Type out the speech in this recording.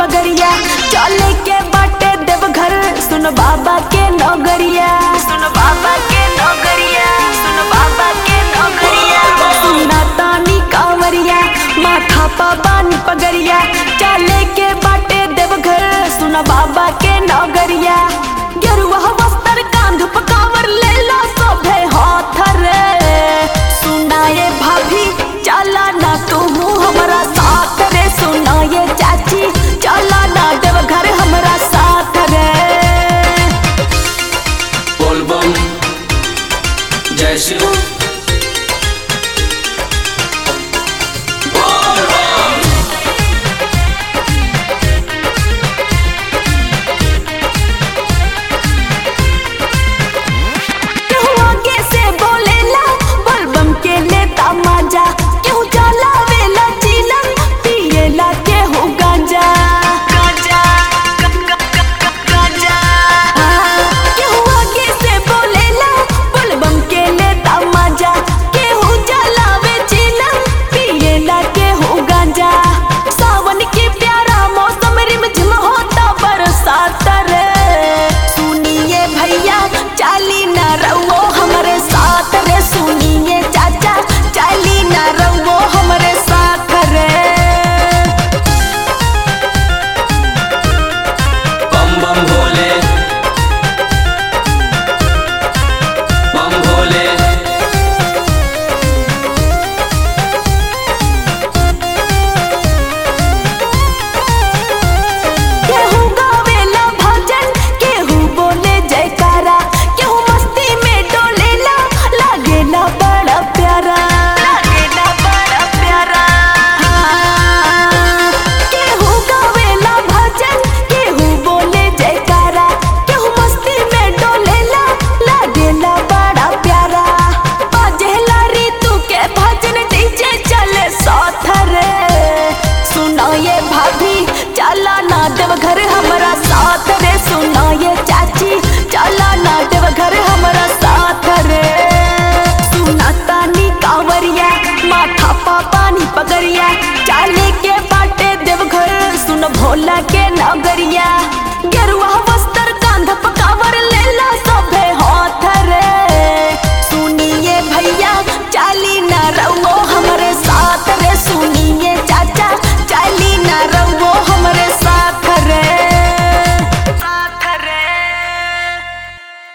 पगरिया चले के बाटे देवघर सुन बाबा के नगरिया सुन बाबा के नगरिया सुन बाबा के नगरिया सुना तानी कांवरिया माथा पा बानी पगरिया चले के बाटे देवघर सुन बाबा के नगरिया गेरुआ वस्त्र कांध पर कांवर ले ला सभे हाथ रे सुनाए भाभी चला ना तू हमारा साथ रे सुनाए चाची चला ना देवघर हमारा साथ रे बोलबम जय शिव केहू आगे से बोलेला बलबम के लेता माजा केहू चलावेला चिलम पिएला केहू गांजा गांजा गांजा केहू आगे से बोलेला बलबम के लेता माजा केहू चलावे चिलम पिएला केहू गांजा सावन के प्यारा मौसम रिमझिम होता बरसात रे सुनिए भैया चाली न रहो हमारे साथ रे सुनिए चाचा चाली न रहो हमारे साथ रे बम बम भोले बम भोले केहू गावेला भजन केहू बोले जयकारा केहू मस्ती में डोलेला लागेला बड़ा प्यारा लागेला बड़ा प्यारा केहू गावेला भजन केहू बोले जयकारा केहू मस्ती में डोलेला लागेला बड़ा प्यारा बाजेला ऋतु के भजन डीजे चले साथ रे सुनो ये भाभी चला ना देवघर हमारा साथ रे सुनो ये चाची चला ना देवघर हमारा साथ रे सुना तानी कांवरिया माथा पा पानी पगरिया चाले के बाटे देवघर सुन भोला के नगरिया गेरुआ वस्त्र कांध पर कांवर ले